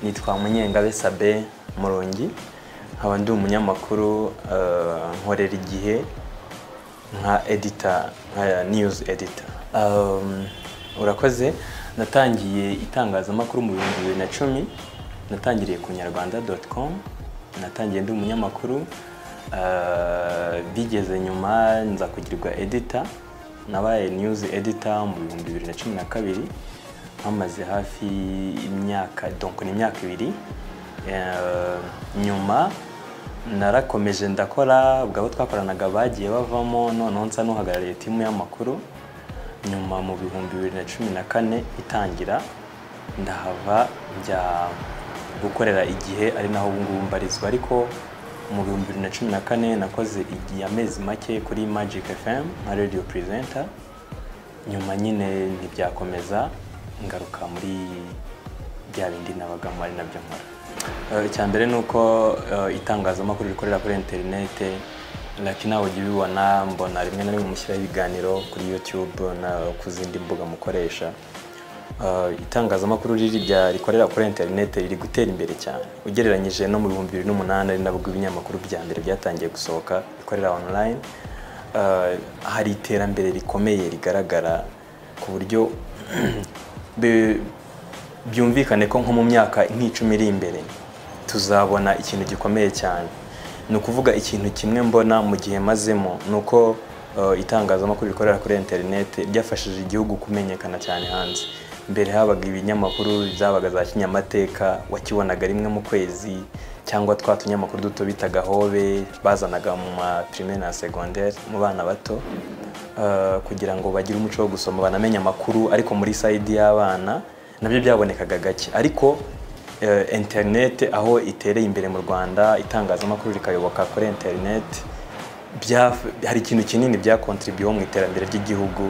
nitwa munyengabe sabe murongi nkaba ndi umunyamakuru eh, nkorera igihe nka edita nka niyuzi edita urakoze natangiye itangazamakuru mu bihumbi bibiri na cumi natangiriye ku nyarwanda doti komu natangiye ndi umunyamakuru eh, bigeze nyuma nza kugirirwa edita nabaye niyuzi edita mu bihumbi bibiri na cumi na kabiri hamaze hafi imyaka donko ni imyaka ibiri Eh, nyuma narakomeje ndakora ubwo abo twakoranaga bagiye bavamo noneho nsa n'uhagarariye timu y'amakuru nyuma mu bihumbi bibiri na cumi na kane itangira ndahava njya gukorera igihe ari naho ubu ngubu mbarizwa ariko mu bihumbi bibiri na cumi na kane nakoze igihe amezi make kuri Magic FM nka radio presenter nyuma nyine ntibyakomeza ngaruka muri bya bindi nabagamo ari nabyo nkora Eh, icya mbere ni uko eh, itangazamakuru rikorera kuri interinete laki nawe ujya ubibona mbona rimwe na rimwe mushyiraho ibiganiro kuri youtube na ku zindi mbuga mukoresha Eh, itangazamakuru riri rya rikorera kuri interinete riri gutera imbere cyane ugereranyije no mu bihumbi bibiri n'umunani ari nabwo ibinyamakuru bya mbere byatangiye gusohoka bikorera online Eh, hari iterambere rikomeye rigaragara ku buryo be- byumvikane ko nko mu myaka nk'icumi iri imbere tuzabona ikintu gikomeye cyane ni ukuvuga ikintu kimwe mbona mu gihe mazemo ni uko eh, itangazamakuru rikorera kuri interinete ryafashije igihugu kumenyekana cyane hanze mbere habaga ibinyamakuru zabaga za kinyamateka wakibonaga rimwe mu kwezi cyangwa twa tunyamakuru duto bitaga hobe bazanaga mu ma primaire na secondaire mu bana bato eh, kugira ngo bagire umuco wo gusoma banamenye amakuru ariko muri sayidi y'abana nabyo byabonekaga gake ariko eh, interinete aho itereye imbere mu rwanda itangazamakuru rikayoboka kuri interinete byaf- hari ikintu kinini byakontribuyeho mu iterambere ry'igihugu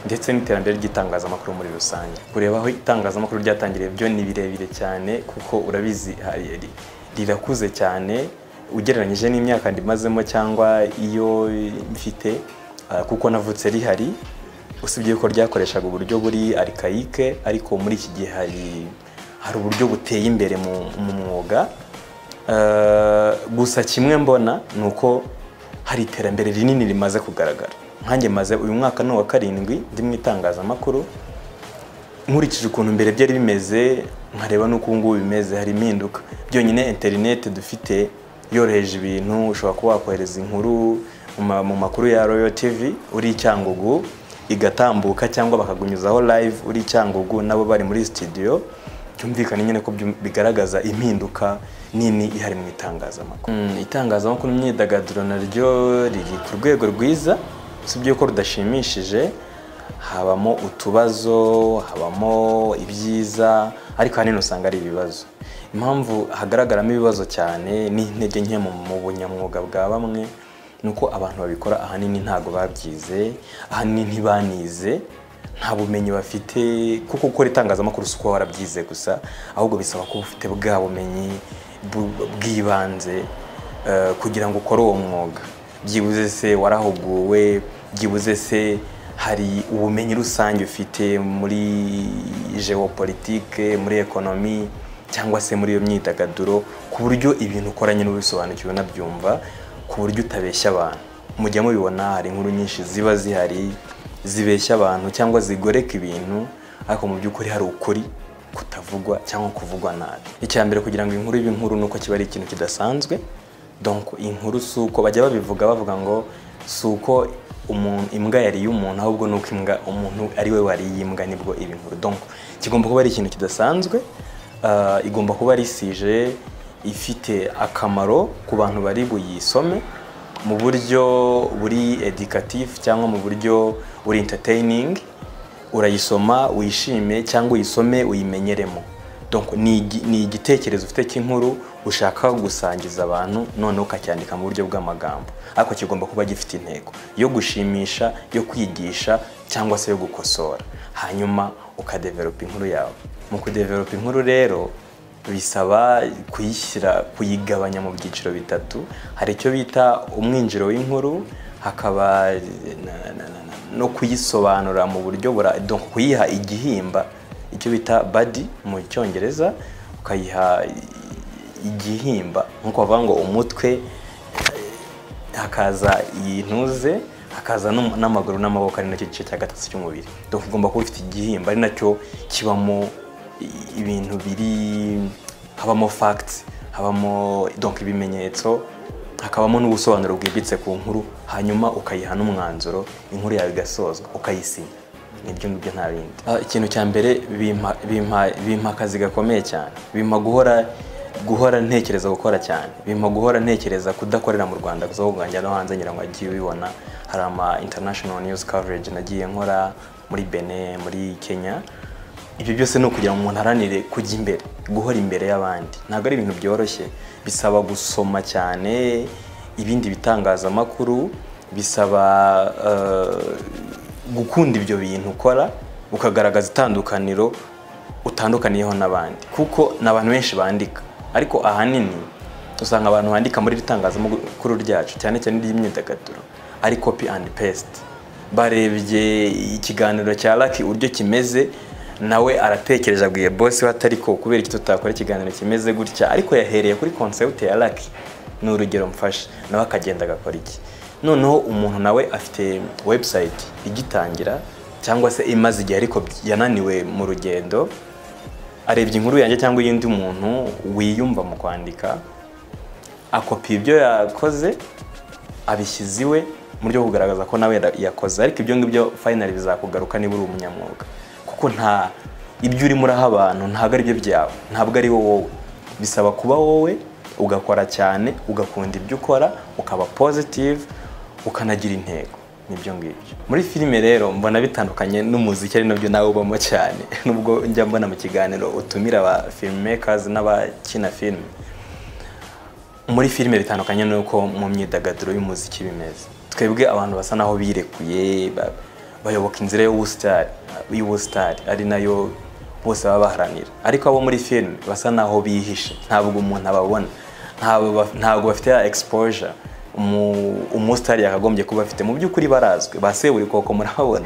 ndetse n'iterambere ry'itangazamakuru muri rusange kureba aho itangazamakuru ryatangiriye byo ni birebire cyane kuko urabizi hari- ri- rirakuze cyane ugereranyije n'imyaka ndimazemo cyangwa iyo mfite ah, kuko navutse rihari usibye ko ryakoreshaga uburyo buri arikayike ariko muri iki gihe hari hari uburyo buteye imbere mu mu mwuga Eh, gusa kimwe mbona ni uko hari iterambere rinini rimaze kugaragara nkanjye maze uyu mwaka ni uwa karindwi ndi mu itangazamakuru nkurikije ukuntu mbere byari bimeze nkareba n'uko ubu ngubu bimeze hari impinduka byonyine interineti dufite yoroheje ibintu ushobora kuba wakohereza inkuru mu ma- mu makuru ya royal tv uri i cyangugu igatambuka cyangwa bakagunyuzaho live uri i cyangugu nabo bari muri studio byumvikana nyine ko byu- bigaragaza impinduka nini ihari mu itangazamakuru Mm, itangazamakuru n'imyidagaduro naryo riri ku rwego rwiza usibye ko rudashimishije habamo utubazo habamo ibyiza ariko ahanini usanga ari ibibazo impamvu hagaragaramo ibibazo cyane n'intege nke mu mu bunyamwuga bwa bamwe ni uko abantu babikora ahanini ntabwo babyize ahanini ntibanize nta bumenyi bafite kuko gukora itangazamakuru si ukuba warabyize gusa ahubwo bisaba kuba ufite bwa bumenyi bu- bw'ibanze eh, kugira ngo ukore uwo mwuga byibuze se warahuguwe byibuze se hari ubumenyi rusange ufite muri geopolitike muri ekonomi cyangwa se muri iyo myidagaduro ku buryo ibintu ukoranye n'ubisobanukiwe unabyumva ku buryo utabeshya abantu mujya mubibona hari inkuru nyinshi ziba zihari zibeshya abantu cyangwa zigoreka ibintu ariko mu by'ukuri hari ukuri kutavugwa cyangwa kuvugwa nabi icya mbere kugira ngo inkuru ibe inkuru ni uko kiba ari ikintu kidasanzwe donc inkuru si uko bajya babivuga bavuga ngo si uko umuntu imbwa yariye umuntu ahubwo ni uko imbwa umuntu ari we wariye imbwa nibwo iba inkuru donc kigomba kuba ari ikintu kidasanzwe ah, igomba kuba ari isije ifite akamaro ku bantu bari buyisome mu buryo buri educatif cyangwa mu buryo buri entertaining urayisoma wishime cyangwa uyisome uyimenyeremo donc ni igi- ni igitekerezo ufite cy'inkuru ushaka gusangiza abantu none ukacyandika mu buryo bw'amagambo ariko kigomba kuba gifite intego yo gushimisha yo kwigisha cyangwa se yo gukosora hanyuma ukadevelopa inkuru yawe mu kudevelopa inkuru rero bisaba kuyishyira kuyigabanya mu byiciro bitatu hari icyo bita umwinjiro w'inkuru hakaba na- na- na- na- no kuyisobanura mu buryo bura donc kuyiha igihimba icyo bita badi mu cyongereza ukayiha igihimba nk'uko bavuga ngo umutwe eh, hakaza iyi ntuze hakaza n'um- n'amaguru n'amaboko ari nacyo gice cya gatatu cy'umubiri donc ugomba kuba ufite igihimba ari nacyo kibamo i- ibintu biri habamo facts habamo donc ibimenyetso hakabamo n'ubusobanuro bwimbitse ku nkuru hanyuma ukayiha n'umwanzuro inkuru yawe igasozwa ukayisinya nibyo ngibyo nta bindi Ah, ikintu cya mbere bimpa- bimpa bimpa akazi gakomeye cyane bimpa guhora guhora ntekereza gukora cyane bimpa guhora ntekereza kudakorera mu rwanda gusa ahubwo nkajya no hanze ngira ngo agiye ubibona hari ama international news coverage nagiye nkora muri bene muri kenya ibyo byose ni ukugira ngo umuntu aharanire kujya imbere guhora imbere y'abandi ntabwo ari ibintu byoroshye bisaba gusoma cyane ibindi bitangazamakuru bisaba eh, gukunda ibyo bintu ukora ukagaragaza itandukaniro utandukaniyeho n'abandi kuko ni abantu benshi bandika ariko ahanini usanga abantu bandika muri iri tangazamakuru ryacu cyane cyane iry'imyidagaduro ari copy and paste barebye ikiganiro cya Lucky uburyo kimeze nawe aratekereje abwiye bosi we atari ko kubera iki tutakora ikiganiro kimeze gutya ariko yahereye kuri concept ya Lucky ni urugero mfashe nawe akagenda agakora iki noneho umuntu nawe afite website igitangira cyangwa se imaze igihe ariko yananiwe mu rugendo arebye inkuru yanjye cyangwa iy'undi muntu wiyumva mu kwandika akopi ibyo yakoze abishyize iwe mu buryo bwo kugaragaza ko nawe yara- yakoze ariko ibyo ngibyo finally bizakugaruka niba uri umunyamwuga kuko nta ibyo urimo uraha abantu ntabwo ari byo byawe ntabwo ari wowe bisaba kuba wowe ugakora cyane ugakunda ibyo ukora ukaba positive ukanagira intego nibyo ngibyo muri filime rero mbona bitandukanye n'umuziki ari nabyo nawe ubamo cyane nubwo njya mbona mu kiganiro utumira aba filmmakers n'abakina filime muri filime bitandukanye n'uko mu myidagaduro y'umuziki bimeze twebwe abantu basa naho birekuye ba- bayoboka inzira y'ubusitari y'ubusitari ari nayo bose baba baharanira ariko abo muri filime basa naho bihishe ntabwo umuntu ababona ntabwo ba- ntabwo bafite ya exposure umu- umusitari yakagombye kuba afite mu by'ukuri barazwi ba seburikoko murababona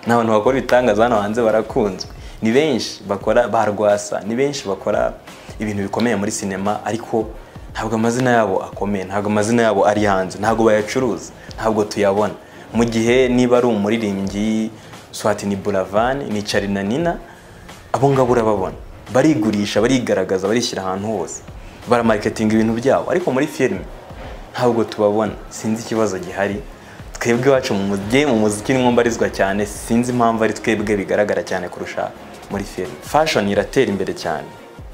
ni abantu bakora ibitangaza hano hanze barakunzwe ni benshi bakora ba rwasa ni benshi bakora ibintu bikomeye muri sinema ariko ntabwo amazina yabo akomeye ntabwo amazina yabo ari hanze ntabwo bayacuruza ntabwo tuyabona mu gihe niba ari umuririmbyi swatini buravani ni carina nina abo ngabo urababona barigurisha barigaragaza barishyira ahantu hose baramarikitinga ibintu byabo ariko muri filime ntabwo tubabona sinzi ikibazo gihari twebwe iwacu mu mujyi mu muziki nimwo mbarizwa cyane sinzi impamvu ari twebwe bigaragara cyane kurusha muri filime fashion iratera imbere cyane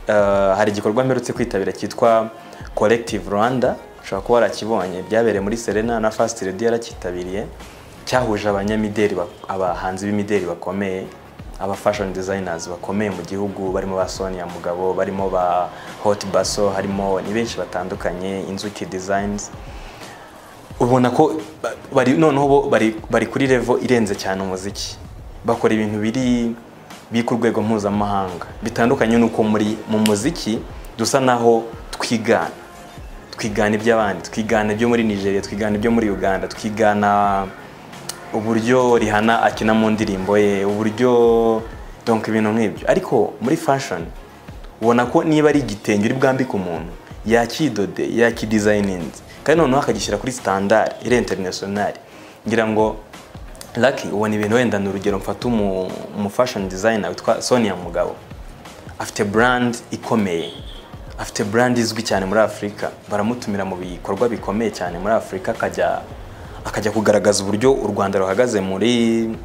Eh, hari igikorwa mperutse kwitabira cyitwa collective rwanda ushobora kuba warakibonye byabereye muri serena na fast radio yarakitabiriye cyahuje abanyamideli ba- abahanzi b'imideli bakomeye aba fashion designers bakomeye mu gihugu barimo ba Sonia Mugabo barimo ba Hot Basso harimo ni benshi batandukanye Inzuki Designs ubona ko ba- bari noneho bo bari bari kuri level irenze cyane umuziki bakora ibintu biri biri ku rwego mpuzamahanga bitandukanye n'uko muri mu muziki dusa naho twigana twigana iby'abandi twigana ibyo muri Nigeria twigana ibyo muri Uganda twigana uburyo Rihanna akina mu ndirimbo ye uburyo donc ibintu nk'ibyo ariko muri fashion ubona ko niba ari igitenge uri bwambike umuntu yakidode yakidesigninze kandi noneho akagishyira kuri standard iri international ngira ngo Lucky ubona ibintu wenda ni urugero mfata umu, umu fashion designer witwa Sonia Mugabo afite brand ikomeye afite brand izwi cyane muri Afurika baramutumira mu bikorwa bikomeye cyane muri Afurika akajya akajya kugaragaza uburyo u Rwanda ruhagaze muri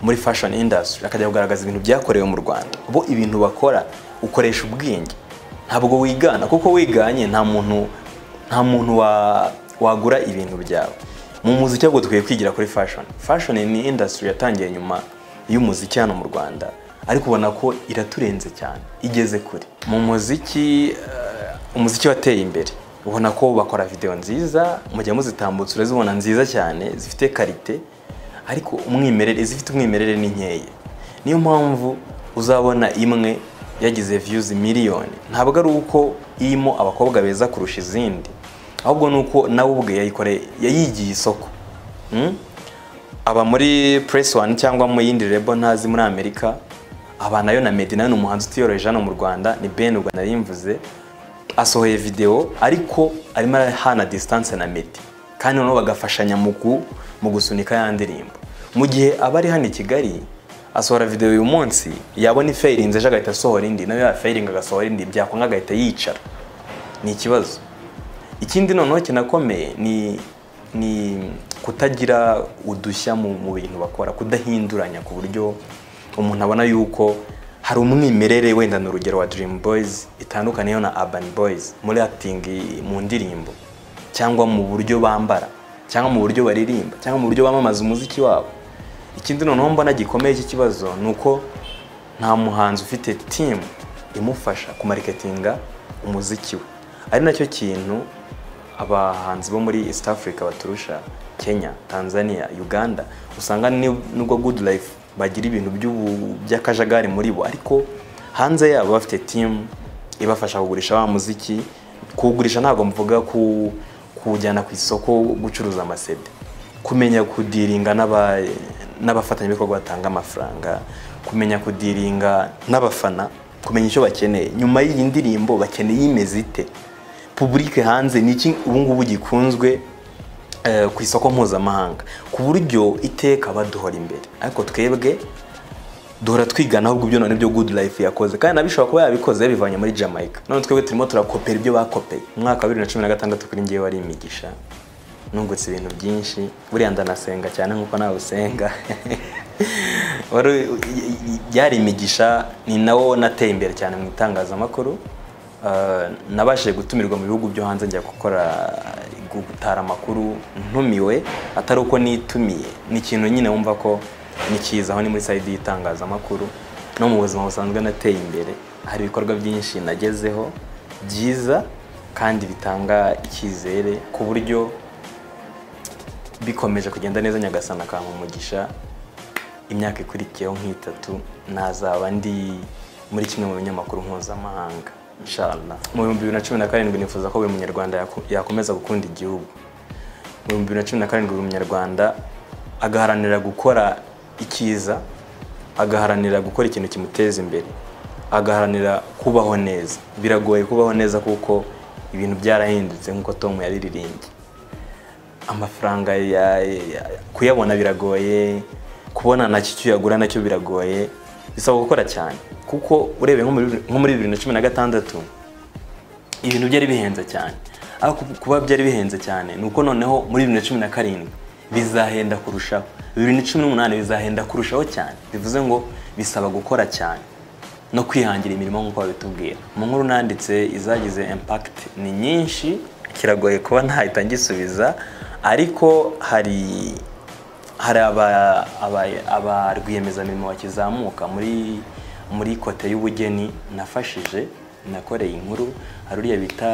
muri fashion industry akajya kugaragaza ibintu byakorewe mu Rwanda bo ibintu bakora ukoresha ubwenge ntabwo wigana kuko wiganye nta muntu nta muntu wa- wagura ibintu byawe mu muziki ahubwo dukwiye kwigira kuri fashion fashion ni industry yatangiye nyuma y'umuziki hano mu rwanda ariko ubona ko iraturenze cyane igeze kure mu muziki eh, umuziki wateye imbere ubona ko bakora video nziza mujya muzitambutsa urazibona nziza cyane zifite karite ariko umwimerere izifite umwimerere ni nkeya niyo mpamvu uzabona imwe yagize views miliyoni ntabwo ari uko irimo abakobwa beza kurusha izindi ahubwo ni uko nawe ubwe yayikoreye yayigiye isoko Mm? aba muri press one cyangwa mu yindi rebo ntazi muri amerika aba nayo na Meddy nawe ni umuhanzi utiyoroheje hano mu Rwanda ni Ben ubwo narimvuze asohoye videwo ariko arimo arahana distance na Meddy kandi noneho bagafashanya mu gu- mu gusunika ya ndirimbo mu gihe aba ari hano i Kigali asohora videwo uyu munsi yabona ifayirinze ejo agahita asohora indi nayo yafayiringa agasohora indi byakwanga agahita yicara ni ikibazo ikindi noneho kinakomeye ni ni kutagira udushya mu, mu bintu bakora kudahinduranya ku buryo umuntu abona yuko hari umwimerere wenda ni urugero wa Dream Boys itandukaniyeho na Urban Boys muri acting mu ndirimbo cyangwa mu buryo bambara cyangwa mu buryo baririmba cyangwa mu buryo bamamaza umuziki wabo ikindi noneho mbona gikomeye iki kibazo ni uko nta muhanzi ufite timu imufasha kumariketinga umuziki we ari nacyo kintu abahanzi bo muri east africa baturusha kenya tanzania uganda usanga ni- nubwo good life bagira ibintu by'ubu- by'akajagari muri bo ariko hanze yabo bafite timu ibafasha kugurisha wa muziki kuwugurisha ntabwo mvuga ku- kuwujyana ku isoko gucuruza amasede kumenya kudiringa n'aba- n'abafatanyabikorwa batanga amafaranga kumenya kudiringa n'abafana kumenya icyo bakeneye nyuma y'iyi ndirimbo bakeneye imeze ite puburike hanze ni iki ubu ngubu gikunzwe eh, ku isoko mpuzamahanga ku buryo iteka baduhora imbere ariko twebwe duhora twigana ahubwo ibyo none byo good life yakoze kandi nabishobora kuba yabikoze yabivanye muri Jamaica none twebwe turimo turakopera ibyo bakopeye umwaka wa 2016 kuri ngewe wari imigisha nungutse ibintu byinshi buriya ndanasenga cyane nkuko nawe usenga Wari u- y- y- byari imigisha ni nawo nateye imbere cyane mu itangazamakuru Uh, nabashije gutumirwa mu bihugu byo hanze njya gukora gutara amakuru ntumiwe atari uko nitumiye ni ikintu nyine wumva ko ni cyiza aho ni muri sayidi y'itangazamakuru no mu buzima busanzwe nateye imbere hari ibikorwa byinshi nagezeho byiza kandi bitanga icyizere ku buryo bikomeje kugenda neza nyagasana akampa umugisha imyaka ikurikiyeho nk'itatu nazaba ndi muri kimwe mu binyamakuru mpuzamahanga inshallah mu bihumbi bibiri na cumi na karindwi nifuza ko buri munyarwanda yaku- yakomeza gukunda igihugu mu bihumbi bibiri na cumi na karindwi buri munyarwanda agaharanira gukora icyiza agaharanira gukora ikintu kimuteza imbere agaharanira kubaho neza biragoye kubaho neza kuko ibintu byarahindutse nk'uko tom yabiririmbye amafaranga ya- ya- kuyabona biragoye kubona nacyo icyo uyagura nacyo biragoye bisaba gukora cyane kuko urebeye nko muri- nko muri bibiri na cumi na gatandatu ibintu byari bihenze cyane ariko kuba byari bihenze cyane ni uko noneho muri bibiri na cumi na karindwi bizahenda kurushaho bibiri na cumi n'umunani bizahenda kurushaho cyane bivuze ngo bisaba gukora cyane no kwihangira imirimo nk'uko babitubwira mu nkuru nanditse izagize impact ni nyinshi kiragoye kuba ntahita ngisubiza ariko hari hari aba- aba- aba rwiyemezamirimo bakizamuka muri muri kote y'ubugeni nafashije nakoreye inkuru hari uriya bita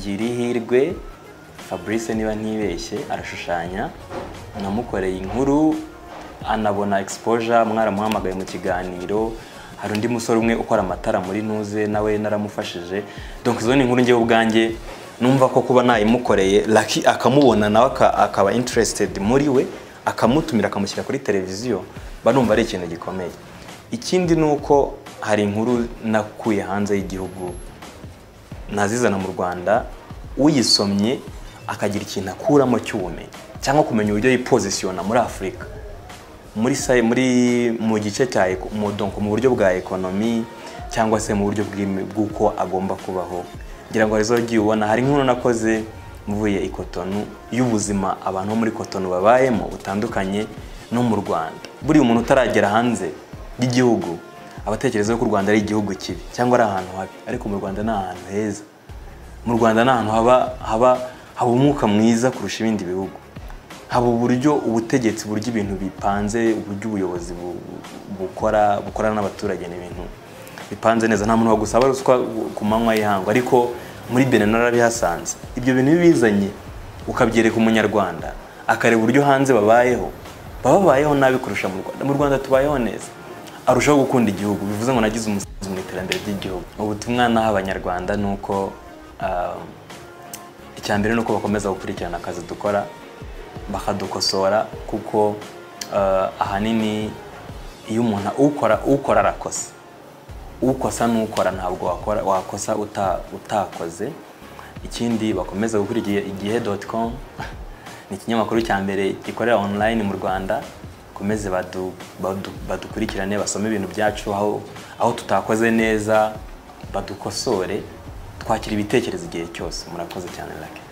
girihirwe fabrice niba ntibeshye arashushanya namukoreye inkuru anabona exposure mwaramuhamagaye mu kiganiro hari undi musore umwe ukora amatara muri ntuze nawe naramufashije donc izo ni inkuru ngewe ubwanjye numva ko kuba nayimukoreye laki akamubona nawe aka- akaba interested muri we akamutumira akamushyira kuri televiziyo mba numva ari ikintu gikomeye ikindi ni uko hari inkuru nakuye hanze y'igihugu nazizana mu rwanda uyisomye akagira ikintu akuramo cy'ubumenyi cyangwa kumenya uburyo yipozisiyona muri afurika muri sa- muri mu gice cya eko- mu donc mu buryo bwa ekonomi cyangwa se mu buryo bw'imi- bw'uko agomba kubaho ngira ngo arizo wagiye ubona hari inkuru nakoze mvuye i Cotonou y'ubuzima abantu bo muri Cotonou babayemo butandukanye no mu Rwanda buri umuntu utaragera hanze y'igihugu abatekereza ko u Rwanda ari igihugu kibi cyangwa ari ahantu habi ariko mu Rwanda ni ahantu heza mu Rwanda ni ahantu haba haba haba umwuka mwiza kurusha ibindi bihugu haba uburyo ubutegetsi burya ibintu bipanze uburyo ubuyobozi bu- bukora bukorana n'abaturage ni ibintu bipanze neza nta muntu wagusaba ruswa ku manywa y'ihangu ariko muri benin narabihasanze ibyo bintu iyo ubizanye ukabyereka umunyarwanda akareba uburyo hanze babayeho baba babayeho nabi kurusha mu rwanda mu rwanda tubayeho neza arushaho gukunda igihugu bivuze ngo nagize umusanzu mu iterambere ry'igihugu ubutumwa naha abanyarwanda ni uko ah, icya mbere ni uko bakomeza gukurikirana akazi dukora bakadukosora kuko eh, ahanini iyo umuntu ukora ukora arakosa ukosa n'ukora ntabwo wakora wakosa uta- utakoze ikindi bakomeza gukora igihe igihe doti komu ni ikinyamakuru cya mbere gikorera online mu rwanda bakomeze badu- badu- badukurikirane basome ibintu byacu aho aho tutakoze neza badukosore twakira ibitekerezo igihe cyose murakoze cyane rake